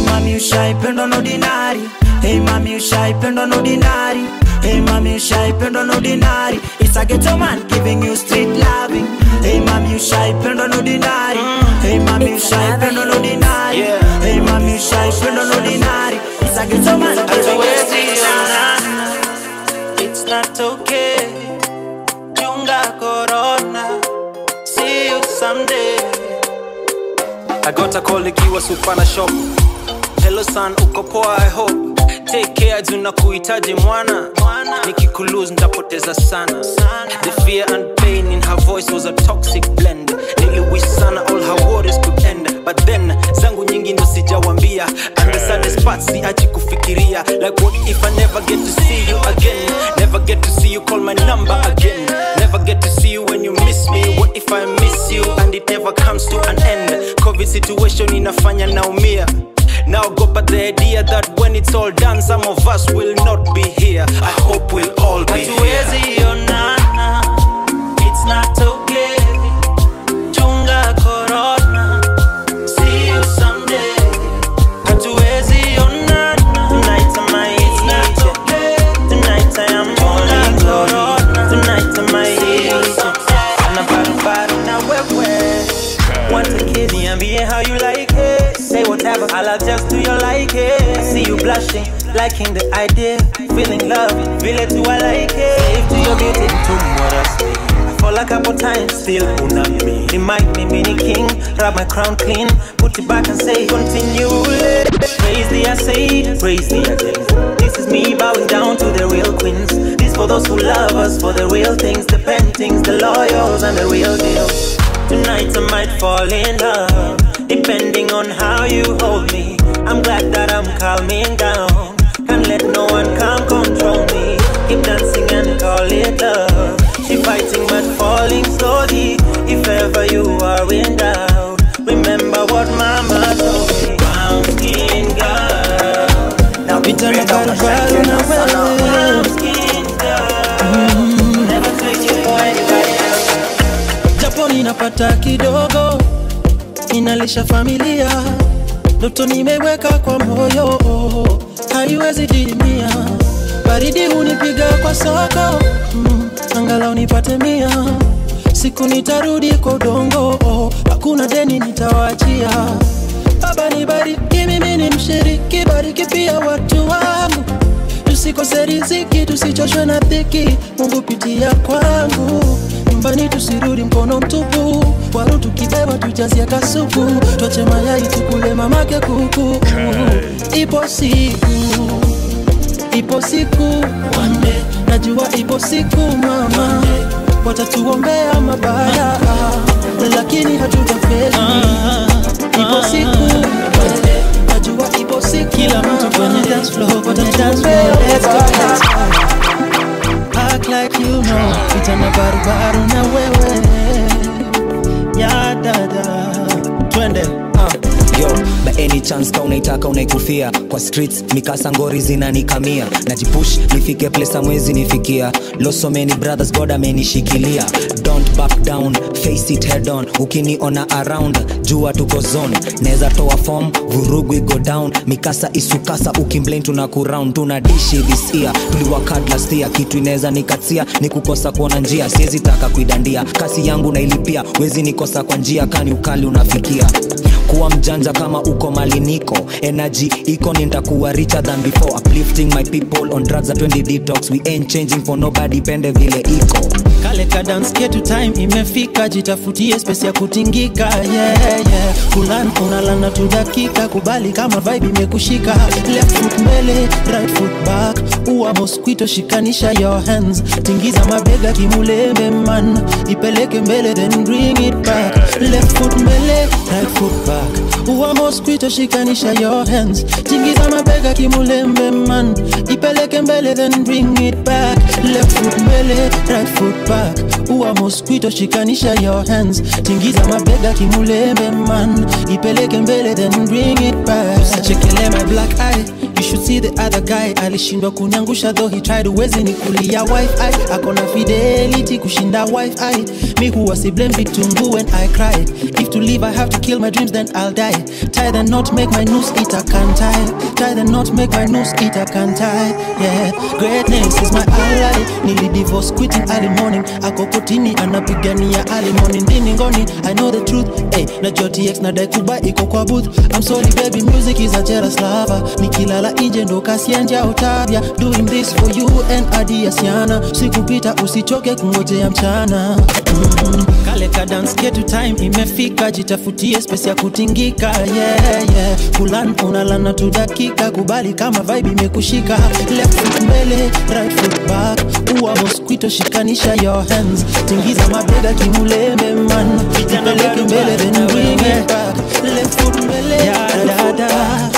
Hey mami ushaipendwa no dinari Hey mami ushaipendwa no dinari Hey mami ushaipendwa no dinari It's a ghetto man giving you street loving Hey mami ushaipendwa no dinari Hey mami ushaipendwa no dinari Hey mami ushaipendwa no dinari It's a ghetto man giving you street loving It's not okay. Chunga corona. See you someday. I got a call ikiwa supana shop. Hello son, uko poa I hope. Take care juna kuhitaji mwana. Nikikulose nitapoteza sana. The fear and pain in her voice was a toxic blend. Niliwish sana all her worries could end. But then zangu nyingi ndo sijawambia. And the saddest part siachi kufikiria. Like what if I never get to see you again? Never get to see you call my number again. Never get to see you when you miss me. What if I miss you and it never comes to an end? COVID situation inafanya naumia. Now go but the idea that when it's all done, some of us will not be here. I hope we'll all be here. onana. It's not okay. Chunga corona. See you someday. Hatuwezi onana. Tonight I might It's not okay. Tonight I am chunga corona. Tonight I might See you someday. Ana barabara na wewe. Want a kid, niambie how you like it. Say whatever, I'll adjust to your like it. I see you blushing, liking the idea. Feeling love, feel it too, I like it. Slave to your beauty, to what I say. I fall a couple times, still una me. Remind me, mini king, rub my crown clean. Put it back and say, continue. Praise the I say, praise the again. This is me bowing down to the real queens. This for those who love us, for the real things, the paintings, the loyals, and the real deal. Tonight I might fall in love, depending on how you hold me. I'm glad that I'm calming down. Can't let no one come control me. Keep dancing and call it love. She fighting but falling slowly. If ever you are in doubt, remember what mama told me. Brown skin girl. Now Pita na barabara na wewe brown skin girl. Never take you for anybody else. japo ninapata kidogo, ninalisha familia, ndoto nimeweka kwa moyo, haiwezi didimia. Baridi hunipiga kwa soko, mm, angalau nipate mia. Siku nitarudi kwa udongo, hakuna deni nitawachia. Baba nibariki, mimi ni mshiriki, bariki pia watu wangu tusikose riziki, tusichoshwe na dhiki. Mungu pitia kwangu, nyumbani tusirudi mkono mtupu. Waru tukibeba tujazie kasuku, twache mayai tukule mamake kuku. Ipo siku, ipo siku, one day, najua ipo siku mama, watatuombea mabaya, lakini hatutafeli. Ipo siku, one day, najua ipo siku kila mtu kwenye dance floor watatuombea mabaya. Act like you know, pita na barubaru na wewe ya dada, twende yo by any chance ka unaitaka unaikufia kwa streets mikasa ngori zinanikamia najipush nifike place amwezi nifikia losomeni brothers god amenishikilia don't back down face it head on ukiniona around jua tuko zone neza toa form vurugu go down mikasa isukasa ukimplain tuna kuround tuna dishi this year tuliwakad last year kitu inaweza nikatia ni kukosa kuona njia siwezi taka kuidandia kasi yangu nailipia wezi nikosa kwa njia kani ukali unafikia kuwa mjanja kama uko mali niko energy iko nitakuwa richer than before uplifting my people on drugs at 20 detox we ain't changing for nobody pende vile iko kale ka dance ketu time imefika jitafutie space ya kutingika yeah, yeah. kulan unalana tu dakika kubali kama vibe imekushika left foot mbele right foot back uwa mosquito shikanisha your hands tingiza mabega kimulembe man ipeleke mbele then bring it back left foot mbele right foot back uwa mosquito shikanisha your hands tingiza mabega kimulembe man ipeleke mbele then bring it back left foot mbele right foot back uwa mosquito shikanisha your hands tingiza mabega kimulembe man ipeleke mbele then bring it back usichekele my black eye you should see the other guy alishindwa kuniangusha though he tried uwezi ni kulia wifi akona fidelity kushinda wifi mi huwa si blame vitungu when i cry if to live i have to kill my dreams then i'll die tie the knot make my noose eat a can tie tie the knot make my noose eat a can tie yeah greatness is my ally nili divorce quitting early morning ako kotini anapigania early morning ndini ngoni i know the truth hey, na jotx na daikuba iko kwa booth i'm sorry baby music is a jealous lover nikilala nje ndo kasienja utabia doing this for you and adiasiana sikupita usichoke kungojea mchana mm, kale ka dance ketu time imefika jitafutie space ya kutingika yeah, yeah. kulan unalana tu dakika kubali kama vibe imekushika left foot mbele right foot back uwa mosquito shikanisha your hands tingiza mabega kimulembe man ipeleke mbele then bring it back left foot mbele yeah, da, da.